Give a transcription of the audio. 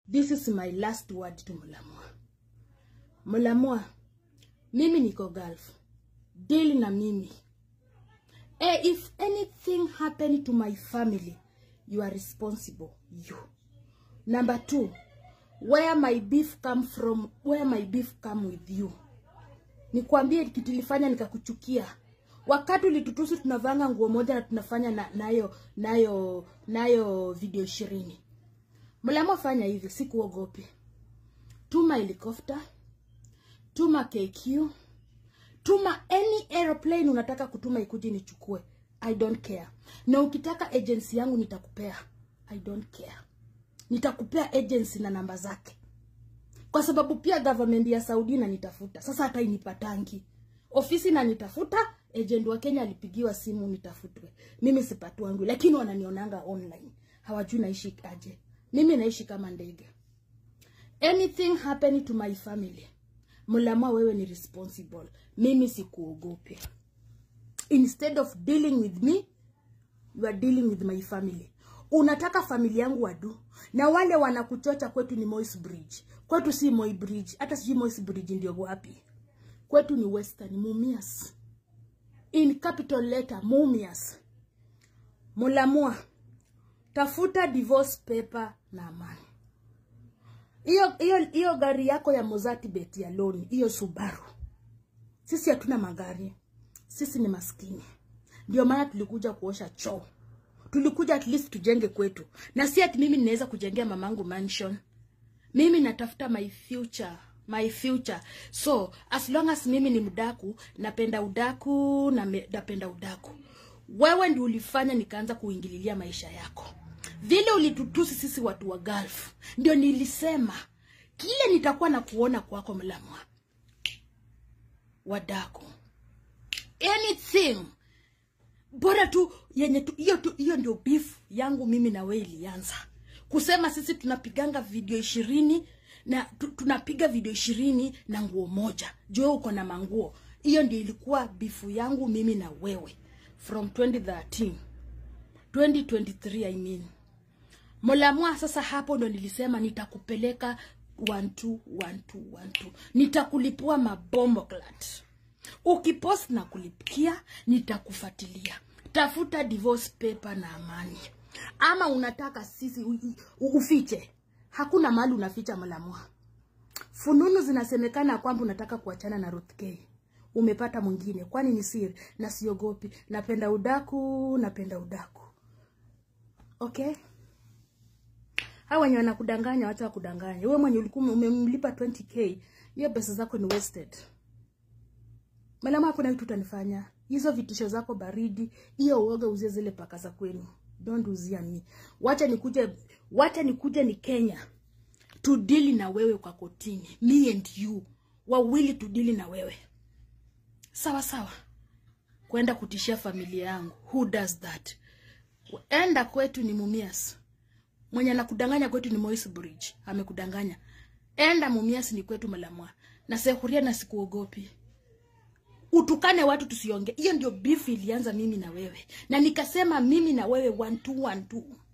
this is my last word to Mulamwa. Mulamwa, mimi niko Gulf. Deal na mimi. Eh, if anything happen to my family, you are responsible. You. Number two, where my beef come from, where my beef come with you. Nikwambie kitu ilifanya nikakuchukia. Wakati ulitutusi tunavanga nguo moja na tunafanya na, nayo nayo nayo video ishirini. Mlamwa fanya hivi, sikuogopi. Tuma helicopter, tuma KQ, tuma any aeroplane unataka kutuma ikuje nichukue. I don't care. Na ukitaka agency yangu nitakupea. I don't care. Nitakupea agency na namba zake. Kwa sababu pia government ya Saudi inanitafuta. Sasa hata inipatangi. Ofisi inanitafuta, agent wa Kenya alipigiwa simu nitafutwe. Mimi sipatwangu, lakini wananionanga online. Hawajui naishi aje. Mimi naishi kama ndege. Anything happen to my family. Mulamwa wewe ni responsible. Mimi sikuogope. Instead of dealing with me, you are dealing with my family. Unataka familia yangu wadu na wale wanakuchocha kwetu ni Moi's Bridge. Kwetu si Moi Bridge, hata sijui Moi's Bridge ndio wapi. Kwetu ni Western Mumias. In capital letter Mumias. Mulamwa tafuta divorce paper na amani. Hiyo hiyo hiyo gari yako ya Mozati bet ya loan, hiyo Subaru. Sisi hatuna magari. Sisi ni maskini. Ndio maana tulikuja kuosha choo. Tulikuja at least tujenge kwetu. Na si ati mimi ninaweza kujengea mamangu mansion. Mimi natafuta my future, my future. So, as long as mimi ni mdaku, napenda udaku na me- napenda udaku. Wewe ndio ulifanya nikaanza kuingililia maisha yako. Vile ulitutusi sisi watu wa Gulf, ndio nilisema kile nitakuwa na kuona kwako Mlamwa. Wadaku. Anything bora tu yenye tu hiyo tu hiyo ndio beef yangu mimi na wewe ilianza kusema sisi tunapiganga video ishirini na tu, tunapiga video ishirini na nguo moja juu uko na manguo hiyo ndio ilikuwa bifu yangu mimi na wewe from 2013 2023 I mean Molamwa sasa hapo ndo nilisema nitakupeleka one two, one two, one two. Nitakulipua mabombo clat. Ukipost na kulipikia nitakufuatilia. Tafuta divorce paper na amani. Ama unataka sisi u, u, ufiche. Hakuna mahali unaficha Molamwa. Fununu zinasemekana kwamba unataka kuachana na Ruth K. Umepata mwingine. Kwani ni siri? Na siogopi. Napenda udaku, napenda udaku. Okay? Hawa wenye wanakudanganya wacha wakudanganya. Wewe mwenye ulikuwa umemlipa 20k, hiyo pesa zako ni wasted. Malama hakuna kitu utanifanya. Hizo vitisho zako baridi, hiyo uoga uzie zile paka za kwenu. Don't uzia mi. Wacha nikuje, wacha nikuje ni Kenya. Tudili na wewe kwa kotini. Me and you. Wawili tudili na wewe. Sawa sawa. Kwenda kutishia familia yangu. Who does that? Enda kwetu ni Mumias. Mwenye anakudanganya kwetu ni Moise Bridge. Amekudanganya. Enda Mumias ni kwetu Malamwa. Na Sekuria na sikuogopi. Utukane watu tusionge. Hiyo ndio beef ilianza mimi na wewe. Na nikasema mimi na wewe one two one two.